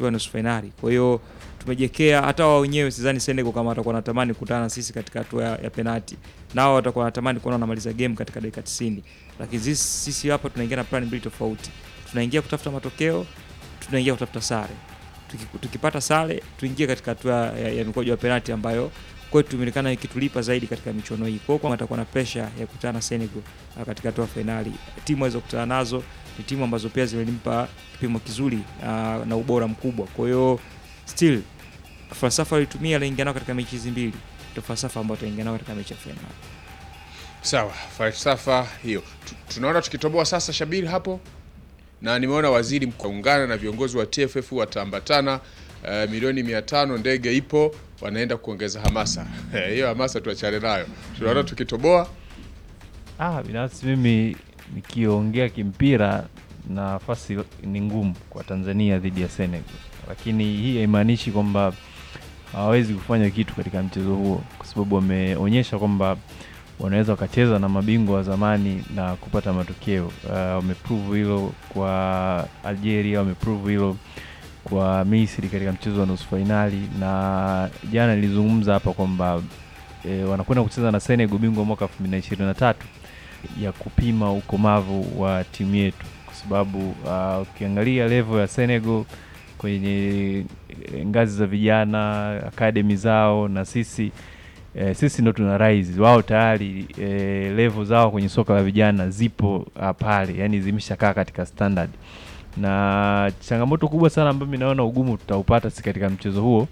hatua ya nusu fainali. Kwa hiyo tumejekea, hata wao wenyewe sidhani Senegal kama watakuwa wanatamani kukutana na sisi katika hatua ya, ya penalti, nao watakuwa wanatamani kuona wanamaliza game katika dakika 90, lakini sisi, sisi hapa tunaingia na plan mbili tofauti. Tunaingia kutafuta matokeo, tunaingia kutafuta sare. Tuki- Tukipata sare tuingie katika hatua ya, ya mikojo ya penalti ambayo kwetu imeonekana ikitulipa zaidi katika michuano hii. Kwa hiyo kama atakuwa na pressure ya kukutana na Senegal ah, katika hatua ya fainali, timu alizokutana nazo ni timu ambazo pia zimelimpa kipimo kizuri ah, na ubora mkubwa. Kwa hiyo still falsafa alitumia aliingia nao katika mechi hizi mbili ndio falsafa ambayo ataingia nao katika mechi ya fainali. Sawa, falsafa hiyo Tu- tunaona tukitoboa sasa Shabiri hapo, na nimeona waziri mkuu ungana na viongozi wa TFF wataambatana eh, milioni mia tano ndege ipo, wanaenda kuongeza hamasa Eh, hiyo hamasa tuachane nayo. Tunaona tukitoboa Ah, binafsi mimi nikiongea kimpira nafasi ni ngumu kwa Tanzania dhidi ya Senegal, lakini hii haimaanishi kwamba hawawezi kufanya kitu katika mchezo huo, kwa sababu wameonyesha kwamba wanaweza wakacheza na mabingwa wa zamani na kupata matokeo. Uh, wameprove hilo kwa Algeria, wameprove hilo kwa Misri katika mchezo wa nusu fainali, na jana nilizungumza hapa kwamba e, wanakwenda kucheza na Senegal, bingwa mwaka 2023 ya kupima ukomavu wa timu yetu, kwa sababu uh, ukiangalia level ya Senegal kwenye eh, ngazi za vijana akademi zao na sisi eh, sisi ndo tuna rise, wao tayari eh, level zao kwenye soka la vijana zipo uh, pale, yani zimeshakaa katika standard, na changamoto kubwa sana ambayo mimi naona ugumu tutaupata si katika mchezo huo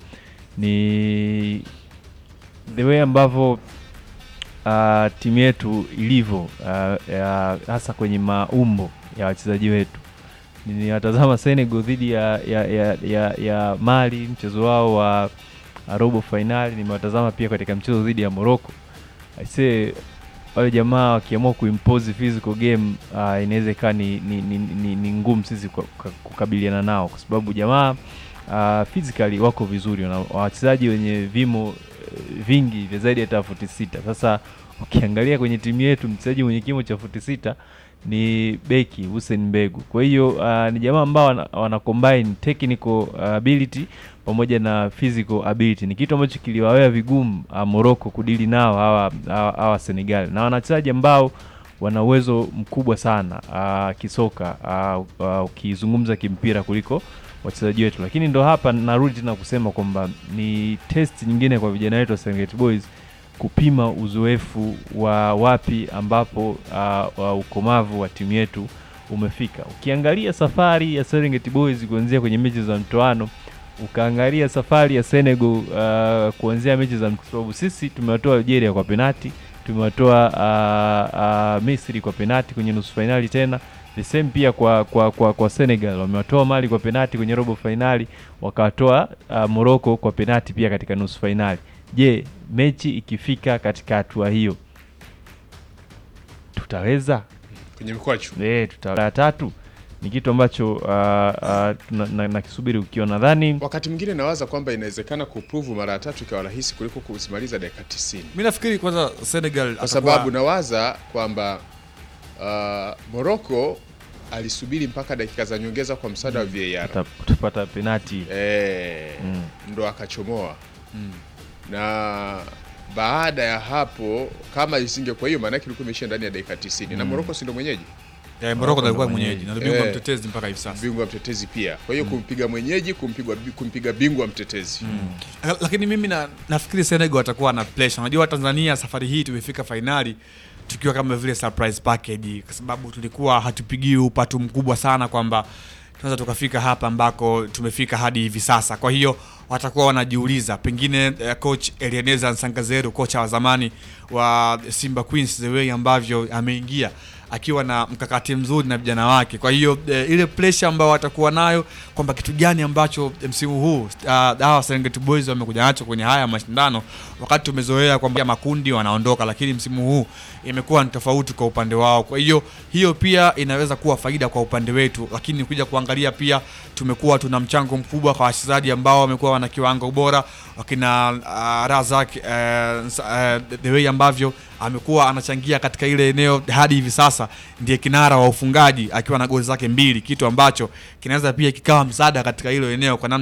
ni the way ambavyo uh, timu yetu ilivyo uh, ya- hasa kwenye maumbo ya wachezaji wetu. Ninawatazama Senegal dhidi ya, ya, ya, ya, ya Mali mchezo wao wa wa robo fainali, nimewatazama pia katika mchezo dhidi ya Morocco. Aisee, wale jamaa wakiamua kuimpose physical game uh, inaweza ikawa ni, ni, ni, ni, ni ngumu sisi kwa- kwa- kukabiliana nao kwa sababu jamaa uh, physically wako vizuri, wana wachezaji wenye vimo eh, vingi vya zaidi ya hata futi sita. Sasa ukiangalia kwenye timu yetu mchezaji mwenye kimo cha futi sita ni beki Hussein Mbegu. Kwa hiyo uh, ni jamaa ambao wana, wana combine technical uh, ability pamoja na physical ability. Ni kitu ambacho kiliwawea vigumu uh, Morocco kudili nao hawa, hawa, hawa Senegal na wanachezaji ambao wana uwezo mkubwa sana uh, kisoka uh, uh, ukizungumza kimpira kuliko wachezaji wetu, lakini ndo hapa narudi tena kusema kwamba ni test nyingine kwa vijana wetu wa Serengeti Boys kupima uzoefu wa wapi ambapo uh, uh, ukomavu wa timu yetu umefika. Ukiangalia safari ya Serengeti Boys kuanzia kwenye mechi za mtoano, ukaangalia safari ya Senegal uh, kuanzia mechi za kwa sababu sisi tumewatoa Algeria kwa penati, tumewatoa uh, uh, Misri kwa penati kwenye nusu fainali tena the same pia kwa, kwa, kwa, kwa Senegal wamewatoa Mali kwa penati kwenye robo fainali, wakawatoa uh, Morocco kwa penati pia katika nusu fainali. Je, mechi ikifika katika hatua hiyo tutaweza? kwenye mikwaju Eh, tuta ya tatu ni kitu ambacho uh, uh, tuna- na- nakisubiri ukiwa nadhani wakati mwingine nawaza kwamba inawezekana kuprove mara ya tatu ikawa rahisi kuliko kusimaliza dakika 90 mi nafikiri kwanza Senegal kwa atakuwa- sababu nawaza kwamba uh, Morocco alisubiri mpaka dakika za nyongeza kwa msaada wa VAR tuta- tutapata penati eh, Mm. ndo akachomoa Mm. na baada ya hapo kama isingekuwa hiyo maanake ilikuwa imeishia ndani ya dakika 90 na Morocco si ndo mwenyeji Eh, Morocco ndo alikuwa ndo mwenyeji na ndo bingwa Eh. mtetezi mpaka hivi sasa bingwa mtetezi pia kwa hiyo kumpiga mwenyeji kumpigwa kumpiga bingwa mtetezi La- lakini mimi na, nafikiri Senegal atakuwa na pressure. Unajua Tanzania safari hii tumefika fainali tukiwa kama vile surprise package, kwa sababu tulikuwa hatupigii upatu mkubwa sana kwamba tunaweza tukafika hapa ambako tumefika hadi hivi sasa. Kwa hiyo watakuwa wanajiuliza pengine eh, coach Eleneza Nsangazero, kocha wa zamani wa Simba Queens, the way ambavyo ameingia akiwa na mkakati mzuri na vijana wake. Kwa hiyo eh, ile pressure ambayo watakuwa nayo kwamba kitu gani ambacho eh, msimu huu uh, hawa Serengeti Boys wamekuja nacho kwenye haya mashindano, wakati tumezoea kwamba makundi wanaondoka, lakini msimu huu imekuwa ni tofauti kwa upande wao. Kwa hiyo hiyo pia inaweza kuwa faida kwa upande wetu, lakini kuja kuangalia pia tumekuwa tuna mchango mkubwa kwa wachezaji ambao wamekuwa wana kiwango bora wakina uh, Razak uh, uh, the way ambavyo amekuwa anachangia katika ile eneo hadi hivi sasa, ndiye kinara wa ufungaji akiwa na goli zake mbili, kitu ambacho kinaweza pia kikawa msaada katika hilo eneo kwa namna